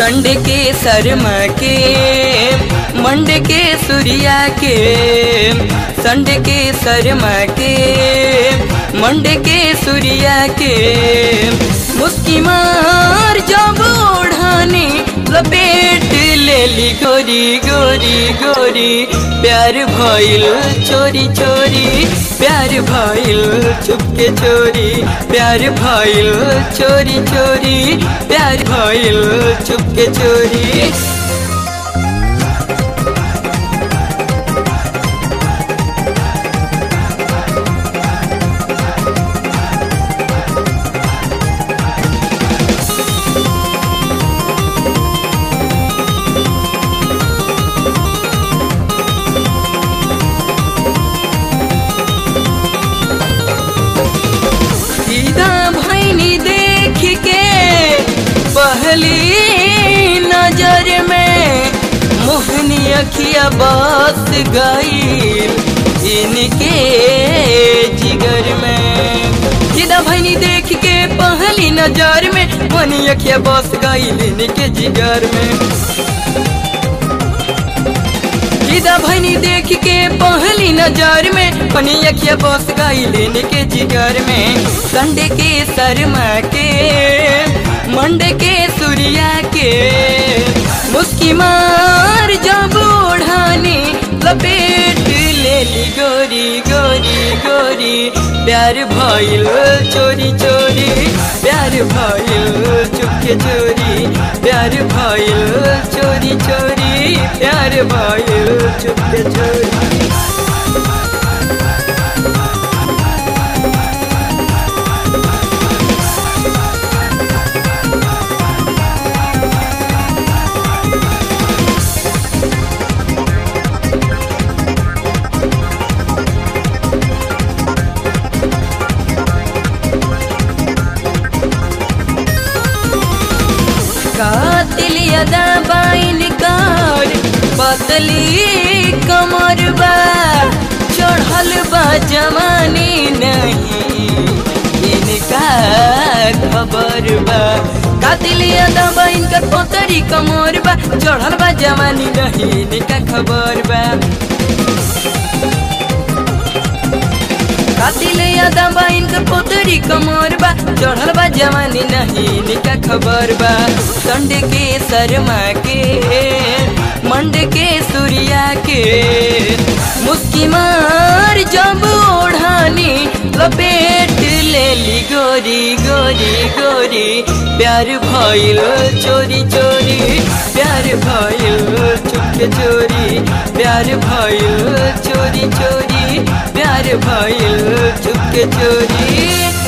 संड के शर्मा के मंड के सूर्या के संड के शर्मा के मंड के सूर्या के मुस्की मार जब ओढ़ानी लपेट लेली गोरी गोरी गोरी प्यार भइल चोरी चोरी प्यार भइल चुपके चोरी प्यार भइल चोरी चोरी प्यार भइल चुपके चोरी सीधा भैनी देख के पहली नजर में मोहनी अखिया बस गई इनके जिगर में सीधा भैनी देख के पहली नजर में मोहनी अखिया बस गई इनके जिगर में सीधा भैनी देख के पहली नजर में पनी अखिया बस गई लेने के जिगर में संडे के शर्मा के मंडे के सूर्या के मुस्की मार जब ओढ़ानी लपेट लेली गोरी गोरी गोरी प्यार भइल चोरी चोरी प्यार भइल चुपके चोरी प्यार भइल चोरी चोरी प्यार भइल चुपके चोरी कातिल यदा बाइन कार पतली कमर बा चढ़ल बा जवानी नहीं इनका खबर बा कातिल यदा बाइन कर पतरी कमर बा चढ़ल बा जवानी नहीं इनका खबर बा कातिल यादा बा इनकर पोतरी कमर बा चढ़ल बा जवानी नहीं इनका खबर बा संड के शर्मा के मंड के सूर्या के मुस्की मार जब ओढ़ानी लपेट लेली गोरी गोरी गोरी प्यार भइल चोरी चोरी प्यार भइल चुपके चोरी प्यार भइल चोरी चोरी प्यार भइल चुपके चोरी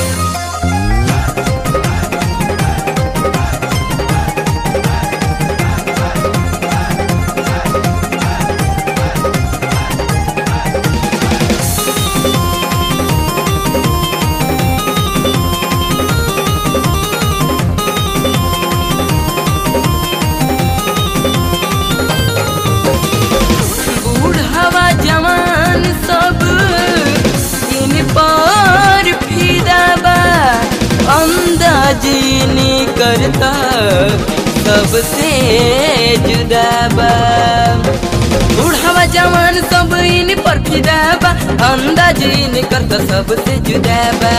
बूढ़वा जवान सब इन पर फिदा बा अंदाजी करता सबसे जुदा बा बूढ़वा जवान सब इन पर फिदा बा अंदाजी करता सबसे जुदा बा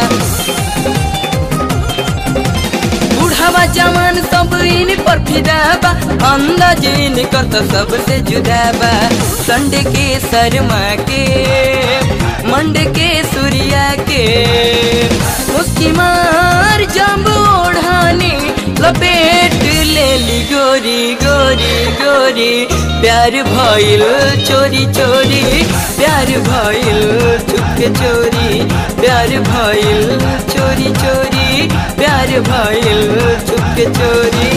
बूढ़ावा जवान सब इन पर फिदा बा अंदाजी निकट सबसे जुदा बा संड के शर्मा के मंड के सूर्या के मुस्की मार जब ओढ़ानी लपेट लेली गोरी गोरी गोरी प्यार भइल चोरी चोरी प्यार भइल चुपके चोरी प्यार भइल चोरी चोरी प्यार भइल चुपके चोरी